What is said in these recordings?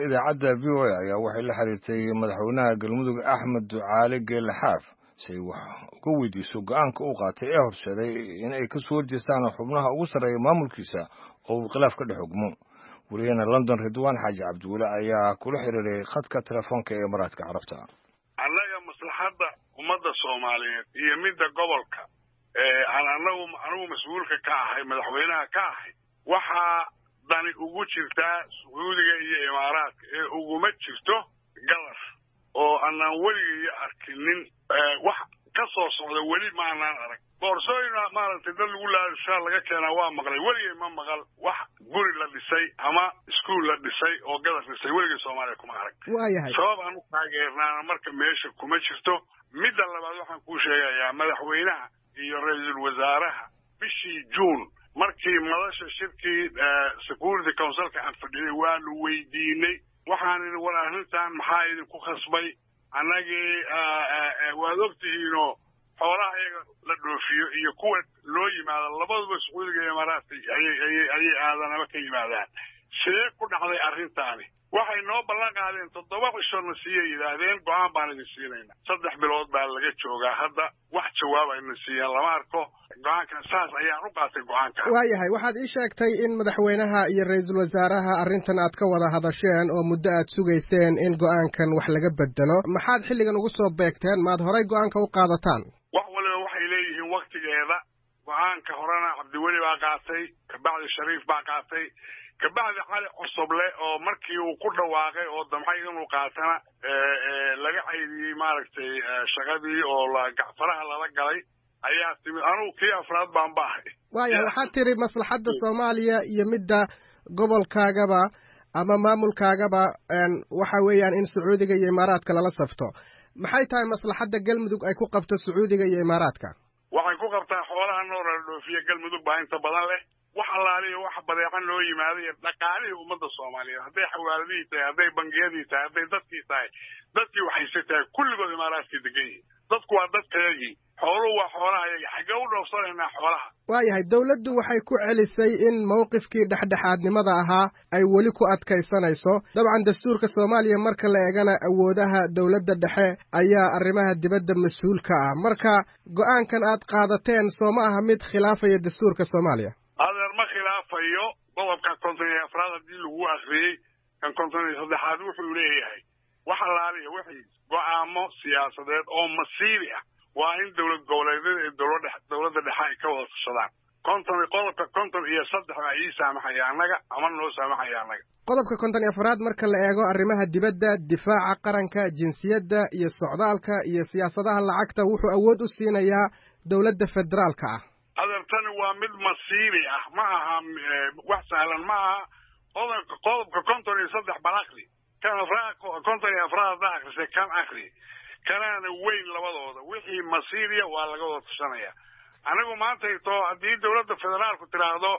idaacadda v o a ayaa waxay la xiriirtay madaxweynaha galmudug axmed ducaale geelle xaaf si ay wax uga weydiiso go-aanka uu qaatay ee horseeday in ay kasoo horjeestaan xubnaha ugu sarreeya maamulkiisa oo uu khilaaf ka dhex ogmo wariyaheena london ridwaan xaaji cabdiweli ayaa kula xiriiray khadka telefoonka ee maraadka carabta annaga maslaxadda ummadda soomaaliyeed iyo midda gobolka aan anagu anigu mas-uulka ka ahay madaxweynaha ka ahay waxaa dani ugu jirtaa sacuudiga iyo imaaraadka ee uguma jirto galar oo anaan weligaiyo arkinin wax ka soo socda weli ma anaan arag boorsooyin maaragtay dad lagu laashaa laga keenaa waa maqlay weligay ma maqal wax guri la dhisay ama iskuol la dhisay oo gadar dhisay weligay soomaaliya kuma arag waayahay sabab aan u taageernaana marka meesha kuma jirto midda labaad waxaan kuu sheegayaa madaxweynaha iyo ra-iisul wasaaraha bishii juun markii madasha shirkii security councilka aan fadhinay waanu weydiinay waxaan idhi war arrintan maxaa idinku khasbay annagii waad ogtihiinoo xoolaha iyaga la dhoofiyo iyo kuwa loo yimaado labaduba sacuudiga iyo imaaraadka ayay ayay aadanaba ka yimaadaan see ku dhacday arrintaani waxay noo ballan qaadeen toddoba cishona siiyay yidhaahdeen go-aan baan idin siinayna saddex bilood baa laga joogaa hadda wax jawaab ayna siiyeen lama arko go-aankan saas ayaan u qaatay go-aanka waayahay waxaad ii sheegtay in madaxweynaha iyo ra-iisul wasaaraha arrintan aad ka wada hadasheen oo muddo aad sugayseen in go-aankan wax laga bedelo maxaad xilligan ugu soo beegteen maad horay go-aanka u qaadataan wax waliba waxay leeyihiin waktigeeda go-aanka horena cabdiweli baa qaatay kabacdi shariif baa qaatay kabacdi cali cosoble oo markii uu ku dhawaaqay oo damcay inuu qaatana laga caydiyey maaragtay shaqadii oo gacfaraha lala galay ayaa timid anugu kii afraad baan ba ahay waayahay waxaad tiri maslaxadda soomaaliya iyo midda gobolkaagaba ama maamulkaagaba waxa weeyaan in sacuudiga iyo imaaraadka lala safto maxay tahay maslaxadda galmudug ay ku qabto sacuudiga iyo imaaraadka waxay ku qabtaa xoolaha noora la dhoofiya galmudug baa inta badan leh wax allaaliyo wax badeecan loo yimaaday iyo dhaqaalihii ummadda soomaaliyeed hadday xawaaladihii tahay hadday bangiyadii tahay hadday dadkii tahay dadkii waxayse tahay kulligood imaaraadkay degan yihiin dadku waa dadkayagii xooluhu waa xoolahayagi xaggee u dhoofsanaynaa xoolaha waayahay dowladdu waxay ku celisay in mawqifkii dhexdhexaadnimada ahaa ay weli ku adkaysanayso dabcan dastuurka soomaaliya marka la eegana awoodaha dowladda dhexe ayaa arrimaha dibadda mas-uul ka ah marka go-aankan aad qaadateen soo ma aha mid khilaafaya dastuurka soomaaliya adeer ma khilaafayo qodobka konton iyo afraad haddii lagu akriyey kan konton iyo saddexaad wuxuu leeyahay wax allaaliya wixii go-aamo siyaasadeed oo masiibi ah waa in dowlad goboleedyada ee dowladda dhexe ay ka wada tashadaan konton qodobka konton iyo saddex baa ii saamaxaya annaga ama noo saamaxaya annaga qodobka konton iyo afraad marka la eego arrimaha dibadda difaaca qaranka jinsiyadda iyo socdaalka iyo siyaasadaha lacagta wuxuu awood u siinayaa dowladda federaalka ah adeertani waa mid masiibi ah ma aha wax sahlan ma aha qodobka qodobka konton iyo saddex bal akri kan afraad konton iyo afraad haddaa akrisay kan akri kanaana weyn labadooda wixii masiiriya waa laga wada tashanaya anigu maantayto haddii dowladda federaalku tidhaahdo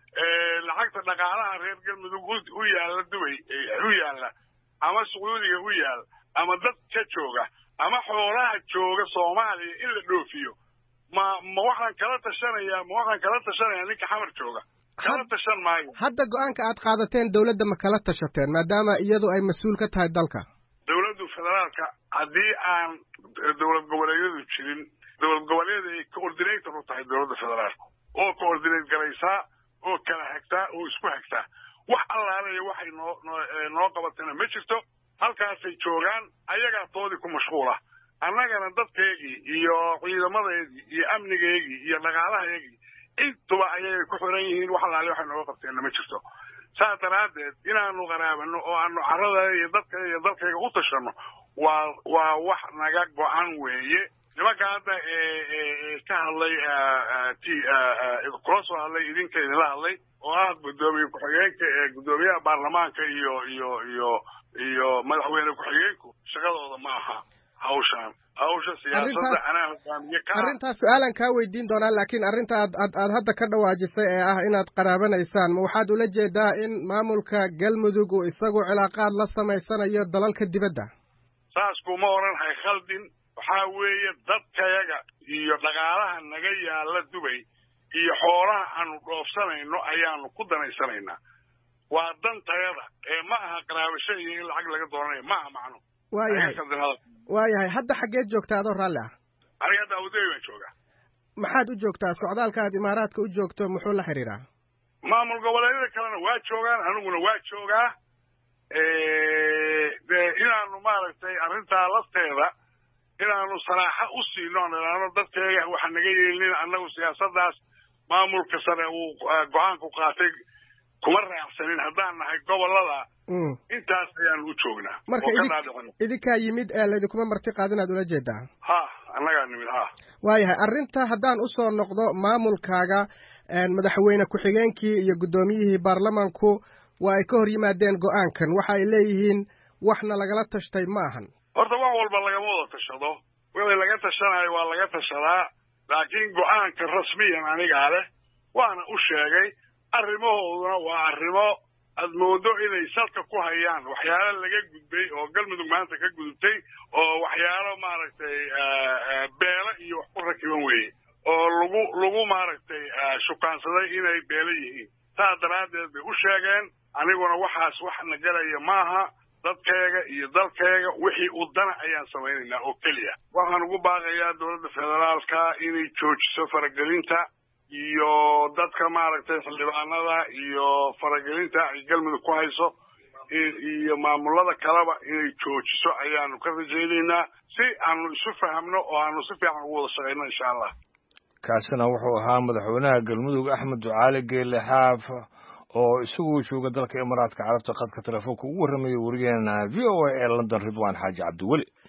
lacagta dhaqaalaha reer galmudug u yaalla dubay u yaalla ama sacuudiga u yaalla ama dad ka jooga ama xoolaha jooga soomaaliya in la dhoofiyo ma ma waxaan kala tashanayaa ma waxaan kala tashanayaa ninka xamar jooga kala tashan maayo hadda go-aanka aad qaadateen dowladda ma kala tashateen maadaama iyadu ay mas-uul ka tahay dalka dowladdu federaalka haddii aan dowlad goboleedyadu jirin dowlad goboleeda ay coordinator u tahay dowladda federaalka oo coordinate garaysaa oo kala hagtaa oo isku hagtaa wax allaalaya waxay noo noo qabatana ma jirto halkaasay joogaan ayagaa toodii ku mashquula annagana dadkaygii iyo ciidamadeedii iyo amnigeygii iyo dhaqaalahaygii intuba ayay ku xiran yihiin wax allaale waxay nooga qabteenna ma jirto saas daraaddeed inaanu qaraabano oo aanu carada iyo dadka iyo dalkayga u tashanno waa waa wax naga go-an weeye nimanka hadda ka hadlay kula soo hadlay idinka idinla hadlay oo ah guddoomiye ku-xigeenka ee guddoomiyaha baarlamaanka iyo iyo iyo iyo madaxweyne ku-xigeenku shaqadooda ma aha hawshaan hawsha siyaasadda anaa hogaamiye ka arrintaas su-aalan kaa weydiin doonaa laakiin arrinta aad aad aad hadda ka dhawaajisay ee ah inaad qaraabanaysaan ma waxaad ula jeedaa in maamulka galmudug uu isagu cilaaqaad la samaysanayo dalalka dibadda saas kuma odhanhay khaldin waxaa weeye dadkayaga iyo dhaqaalaha naga yaalla dubay iyo xoolaha aanu dhoofsanayno ayaanu ku danaysanaynaa waa dantayada ee ma aha qaraabasho iyo in lacag laga doonanayo ma aha macno waayahay waayahay hadda xaggeed joogtaa adoo raalli ah aniga hadda abudabi baan joogaa maxaad u joogtaa socdaalka aad imaaraadka u joogto muxuu la xidhiidhaa maamul goboleedyada kalena waa joogaan aniguna waa joogaa de inaanu maaragtay arrintaa lafteeda inaanu saraaxo u siino nidhaano dadkeega waxa naga yeelin annagu siyaasaddaas maamulka sare uu go-aanku qaatay kuma raacsanin haddaan nahay gobolada intaas ayaanu u joognaa marka idinkaa yimid ee laydinkuma marti qaadin aad ula jeedaa ha annagaa nimid ha waayahay arrinta haddaan usoo noqdo maamulkaaga madaxweyne ku-xigeenkii iyo guddoomiyihii baarlamanku waa ay ka hor yimaadeen go-aankan waxa ay leeyihiin waxna lagala tashtay ma ahan horta wax walba lagama wada tashado wixii laga tashanayo waa laga tashadaa laakiin go-aanka rasmiyan anigaa leh waana u sheegay arrimahooduna waa arrimo aad moodo inay salka ku hayaan waxyaalo laga gudbay oo galmudug maanta ka gudubtay oo waxyaalo maaragtay beelo iyo wax ku rakiban weeye oo lagu lagu maaragtay shukaansaday inay beelo yihiin saas daraaddeed bay u sheegeen aniguna waxaas wax na gelaya maaha dadkeega iyo dalkeega wixii u dana ayaan samaynaynaa oo keliya waxaan ugu baaqayaa dowladda federaalka inay joojiso faragelinta iyo dadka maaragtay xildhibaanada iyo faragelinta ay galmudug ku hayso iyo maamulada kaleba inay joojiso ayaanu ka rajaynaynaa si aanu isu fahamno oo aanu si fiican ugu wada shaqayno insha allah kaasina wuxuu ahaa madaxweynaha galmudug axmed ducaali geele xaaf oo isagu jooga dalka imaaraadka carabta khadka telefoonka ugu warramayay warigeena v o a ee london ridwan xaaji cabdiweli